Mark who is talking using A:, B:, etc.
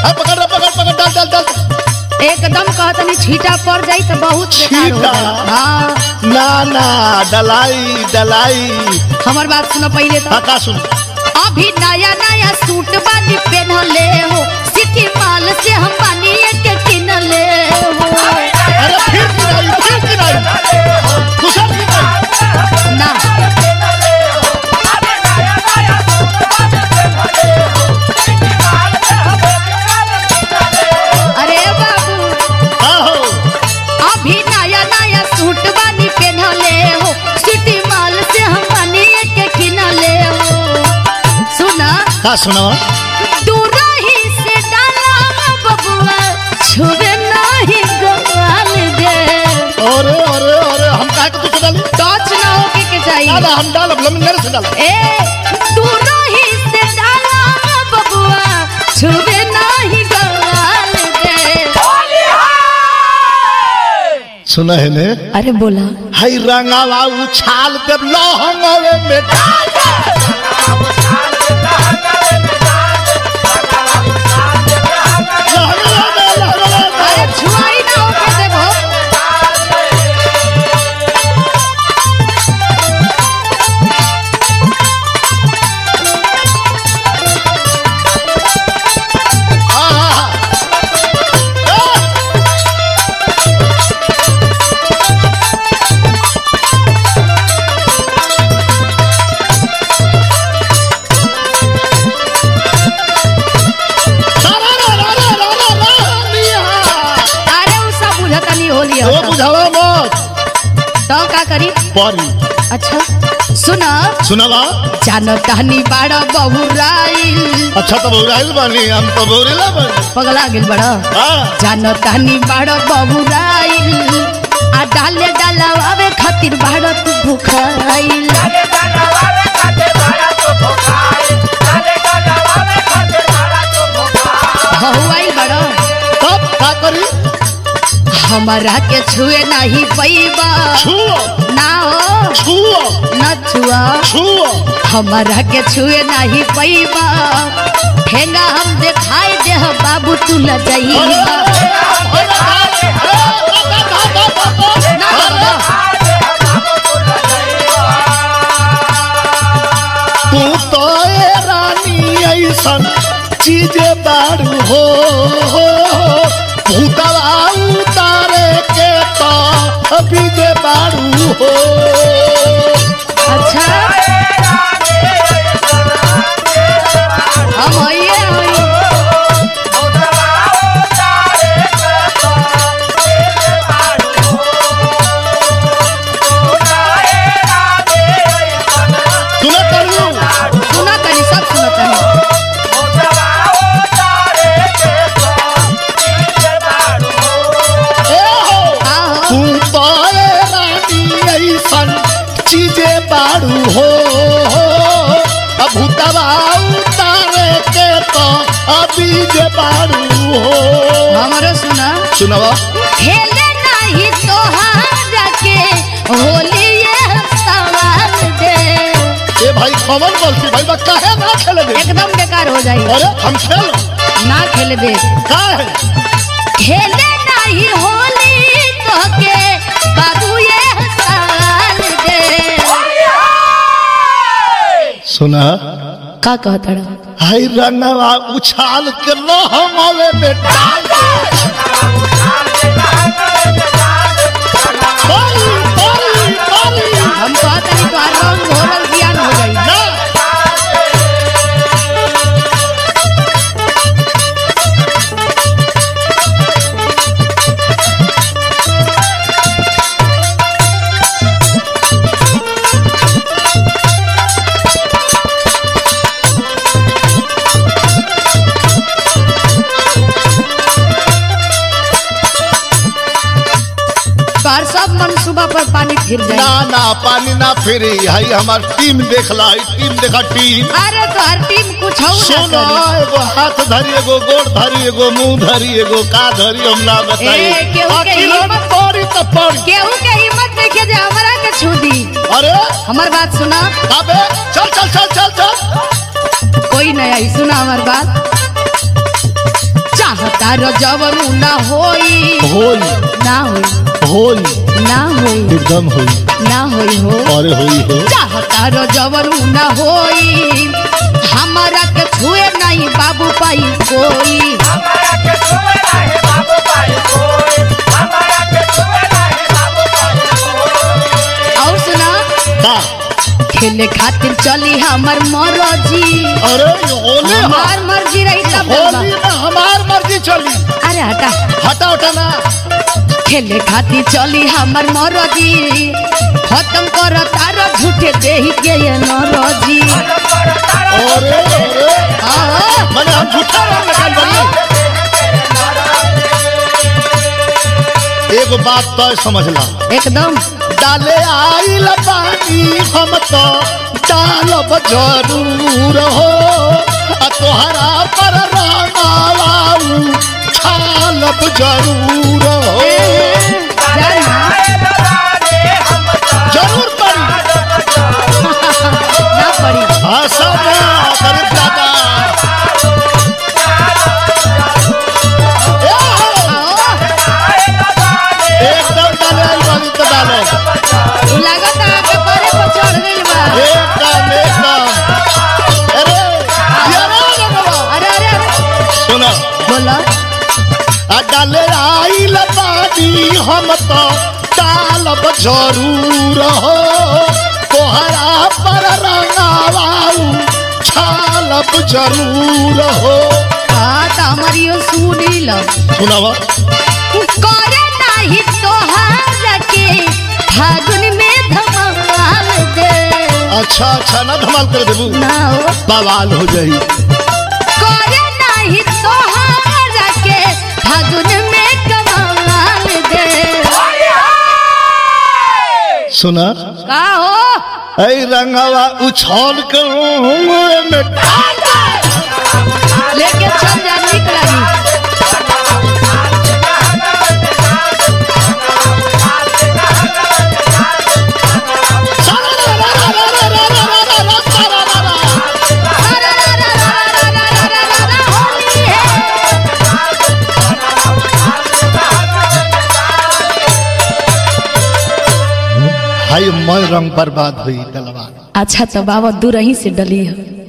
A: हाँ, पकड़ रे, पकड़ पकड़ डाल डाल डाल
B: एकदम कहतनी छीटा पड़ जाई तो बहुत बेकार हो
A: छीटा?
B: जाई। हाँ
A: ना ना डलाई डलाई
B: हमार बात सुनो पहले तो
A: हाँ का सुन
B: अभी नया नया सूट बानी पहनले हो सिटी माल से हम बानी एक किनले हो
A: अरे फिर गिराई फिर गिराई दूसरा गिराई
B: ना अरे बाबू
A: हाँ हो
B: अभी नया नया सूट बानी पहनले हो सिटी माल से हम बानी एक किनले हो सुना
A: का सुनावा
B: दूरही से डाला बबुआ छुबे नहीं गोवाल दे
A: अरे अरे अरे हम काहे के दूसरा डाली
B: टच ना होके के
A: ना
B: चाहिए
A: ना हम डालब लमिनर से डालब
B: ए दूरही से डाला बबुआ छुबे नहीं गोवाल दे
A: सुना है ने
B: अरे बोला
A: हई रंगावा उछाल के लहंगवे में डाल दे। लहंगवा में, लहंगवा में।
B: अरे छुआई ना होके देखो
A: हाँ, हाँ, हाँ। सारा रा रा रा रा रा रा लिया।
B: अरे उ सब बुझता नहीं होली
A: वो बुझावा मत
B: तो का करी
A: परी
B: अच्छा सुना
A: सुनावा
B: जानो टहनी बाड़ा बहुराइल
A: अच्छा तो बौराइल बानी हम तो बौरेला बानी
B: पगला गेल बड़ा
A: हाँ
B: जानो टहनी बाड़ा बहुराइल आ डाले डालावे खातिर बाड़ा तू भूखाइल बहुआइल बड़ा
A: तब का करी
B: हमारा के छुए नहीं पैबा
A: छुओ
B: ना हो
A: छुओ
B: न छुआ
A: छुओ
B: हमारा के छुए नहीं पैबा ठेंगा हम देखाई दे बाबू तू ल जाइबा ना बाबा
A: तू तो ए रानी ऐसन चीजे बारू हो भूतवा उतारे के तो अभी जे बारू हो
B: अच्छा हम आइए आइए
A: सुना करू
B: सुना तनी सब सुना तनी
A: ए हो
B: का हो
A: तू तो ए रानी ऐसन चीजे बारू हो अब भूतवा उतारे के तो अभी जे बारू हो
B: हमारो सुना
A: सुनावा
B: खेले नहीं तोहारा के होली ये सवाल दे
A: ए भाई कॉमन गलती भाई बा काहे ना खेले दे
B: एकदम बेकार हो जाई
A: अरे हम खेल
B: ना खेले दे
A: का है
B: खेले नहीं होली तो के बाबू ये सवाल दे
A: सुना
B: का कहता रहा
A: हाय रंगवा उछाल के लहंगवे में डाल दे बारी, बारी, बारी।
B: हम कहता नहीं तो रंग घोरल ज्ञान हो जाई
A: ना
B: तोहर सब मनसूबा पर पानी फिर
A: ना
B: जाए
A: ना पानी ना फेरी हाई हमार टीम देखला ई टीम देखा टीम
B: अरे तोहर टीम कुछ हो
A: सुनो
B: ना करी
A: एगो हाथ धरी एगो गोड़ धरी एगो मुंह धरी एगो का धरी हम ना बताई
B: ए, केहू के
A: आखिर हम
B: हिम्मत-
A: पड़ी तो पड़ी
B: केहू के हिम्मत देखे जे हमरा के छू दी
A: अरे
B: हमार बात सुना
A: काबे चल चल चल चल चल
B: कोई नहीं आई सुना हमार बात चाहता रो जवरू ना होई
A: होई
B: ना होई
A: होई
B: ना होई
A: एकदम होई
B: ना होई हो
A: अरे होई हो
B: चाहता रो जवरू ना होई हमारा के छुए नहीं बाबू पाई कोई और सुना
A: का
B: खेले खातिर चली हमर मरजी
A: अरे होली
B: हमार मर्जी रही तब ना
A: होली में हमार मर्जी चली
B: अरे हटा
A: हटा उठा ना
B: खेले खातिर चली हमर मरजी खत्म कर तार झूठे देही के ये नरजी
A: अरे अरे
B: हाँ,
A: मैंने हम झूठा नाम निकाल बनी एगो बात तो समझ ला
B: एकदम
A: डाले आइल पानी हम तो डालब जरूर हो आ तोहरा पर रंगाऊ छालब जरूर हो
B: ए, जाना
A: जरूर पड़ी
B: ना पड़ी
A: हाँ सब गरीब दादा ए हो,
B: आओ
A: एकदम डाले आइल बानी तो डालो
B: लागत आके परे पर चढ़ गइल बा
A: एकदम एकदम अरे ये रे बाबा
B: अरे अरे अरे
A: सुना
B: बोलो
A: आ डाले आइल बानी हम तो डालब जरूर हो तोहरा पर रंगाऊ छालब जरूर हो
B: हाँ तो हमारियो सुनी लो
A: सुनावा
B: करे नाही तोहार के फागुन में धमाल दे
A: अच्छा अच्छा ना धमाल कर देबू
B: ना हो
A: बवाल हो जाई
B: करे नाही तोहार के फागुन में कमाल दे
A: सुना
B: का हो
A: ऐ रंगावा उछाल कर में
B: लेके चल जा निक लगी रा रा रा रा रा रा रा रा रा रा होली है
A: हाय मैं रंग बर्बाद हुई डलवा
B: अच्छा तो बाबा दूर ही से डली है